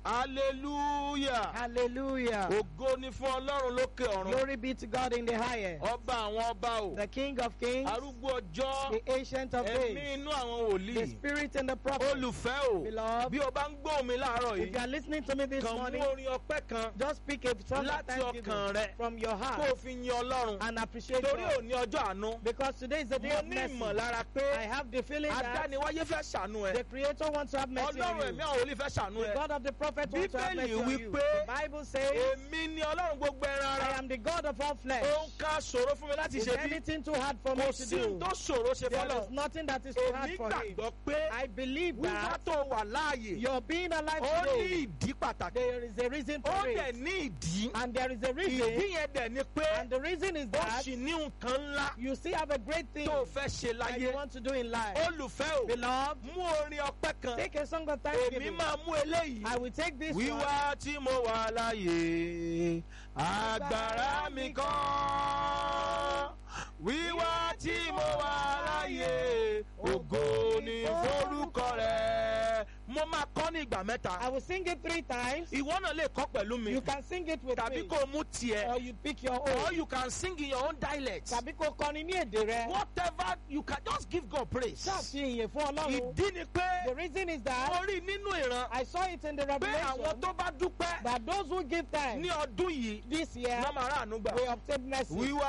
hallelujah Hallelujah. ògo ni fún ọlọ́run lókè ọ̀run Glory be to God in the highest. ọba àwọn ọba o The King of Kings, arúgbó ọjọ́ the Ancient of ẹ̀mí Days, inú àwọn the wòlíì Spirit and the Prophet. olùfẹ́ o Beloved, bí o bá ń gbọ́ mi láàárọ̀ if you yìí are listening to me this kàn morning, mú orin ọpẹ́ kan just speak a song of Láti thanksgiving ọkàn rẹ. from your kó o heart fi yin ọlọ́run and appreciate torí God. òní ọjọ́ àánú Because today is the day mo of ní mercy. ìmọ̀lára I pé have the feeling that adániwáyé fẹ́ ṣàánú ẹ the Creator wants to have mercy ọlọ́run on ẹ̀mí you. àwọn wòlíì fẹ́ ṣàánú The ẹ God of the prophet wants to have mercy Bíbélì on wí you. pé The Bible says, èmi ni ọlọ́run gbogbo ẹran I ara am the God of all flesh. òun ká ṣòro fún mi láti Is ṣe bí anything too hard for me kò to sí do? tó ṣòro ṣe There fọlọ́ is nothing that is too hard èmi for him. gbàgbọ́ pé I believe wíwá that tó wà láàyè your being alive ó ní today, ìdí pàtàkì there is a reason ó for dẹ̀ it. ní ìdí And there is a ìdí reason. yẹn dẹ̀ ni pé And the reason is ó that sì ní nǹkan ńlá you still have a great thing tó fẹ́ ṣe that you láyé want to do in life. olùfẹ́ o Beloved, mú orin ọpẹ́ kan take a song of èmi thanksgiving. máa mú eléyìí I will take this one. wíwá tí mo wà láàyè agbára mi kọ́ wíwá tí mo wà láàyè ògo ni forúkọ rẹ̀ mo máa kọ́ ní ìgbà mẹ́ta I will sing it three times. ìwọ náà lè kọ́ pẹ̀lú mi You can sing it with tàbí me. kó o mú tiẹ̀ Or you pick your or own. you can sing in your own dialect Tàbí kó kọrin ní èdè rẹ. whatever you can just give God praise Ṣàfihàn fún Ọlọ́run. ìdí ni pé The reason is that mo rí nínú ìran I saw it in the pé àwọn revelation tó bá dúpẹ́ that those who give thanks ní ọdún yìí this year wọ́n máa ráàánú gbà will obtain mercy. wíwá